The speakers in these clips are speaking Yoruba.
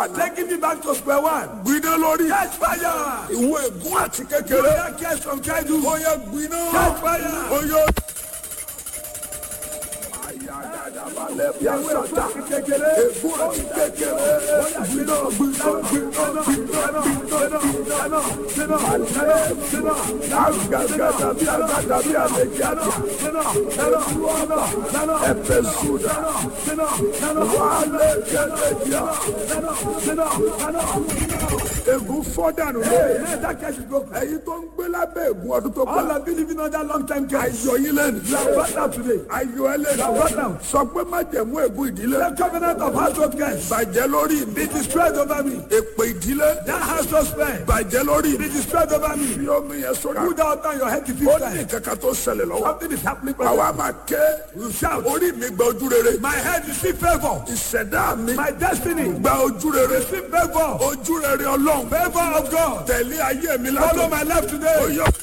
Taking me back to square one. gbiná lórí Catch fire. ìwọ ègún àti You kékeré that cares from childhood. ó yẹ gbiná Catch fire. ó yẹ. Ìyàwó ẹ̀fọ́ àti kékeré. ègún àti kékeré gbiná gbiná gbiná gbiná gbiná gbiná agagada bí agada bí àlejò àti ẹfẹ sùdà wàhálẹ kẹlẹjà ègún fọdànù lé èyí tó ń gbé lábẹ́ ègún ọdún tó All kọ́ of you living under long time care. ayọ̀ yín lẹ́nu You are brought out today. ayọ̀ ẹ lẹ́nu sọ pé má jẹ̀mú ègún ìdílé The covenant of household cares. bàjẹ́ lórí mi Be destroyed over me. èpè ìdílé That household spare. bàjẹ́ lórí Be mi destroyed over me. bí omi yẹn sọ́dọ̀ Put that on your head to ó fifth ní time. kankan tó ṣẹlẹ̀ lọ́wọ́ Something is happening. àwa brother. máa ké You shout. orí mi gba ojú rere My head receive favor. ìṣẹ̀dá mi My destiny gba ojú rere receive favor. ojú rere ọlọ́run Favor of God. tẹ̀lé ayé mi Follow látọ̀ my life today. ó yọ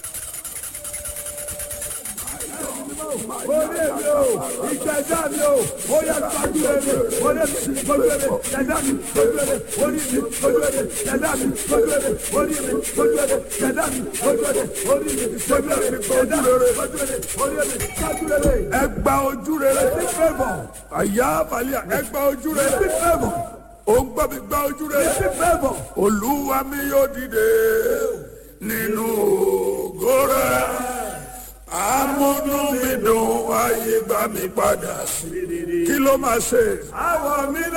Orí mi o, ìṣẹ̀dá mi o, ó yẹ gbàgbé rere, orí mi gbàgbé rere, ṣẹ̀dá mi gbàgbé rere, orí mi gbàgbé rere, ṣẹ̀dá mi gbàgbé rere, orí mi gbàgbé rere, ṣẹ̀dá mi gbàgbé rere, orí mi gbàgbé rere, ṣẹ̀dá mi gbàgbé rere, orí mi gbàgbé rere. ẹ gba ojú rere Receive favor, àyà àbálẹ̀ ẹ gba ojú rere receive favor, ó ń gbọ́ mi gba ojú rere receive favor. olúwa mi yóò dìde nínú ògo rẹ̀ amúnú mi dùn ayé gbà mí padà sí kí ló máa ṣe. Àwọ̀ mi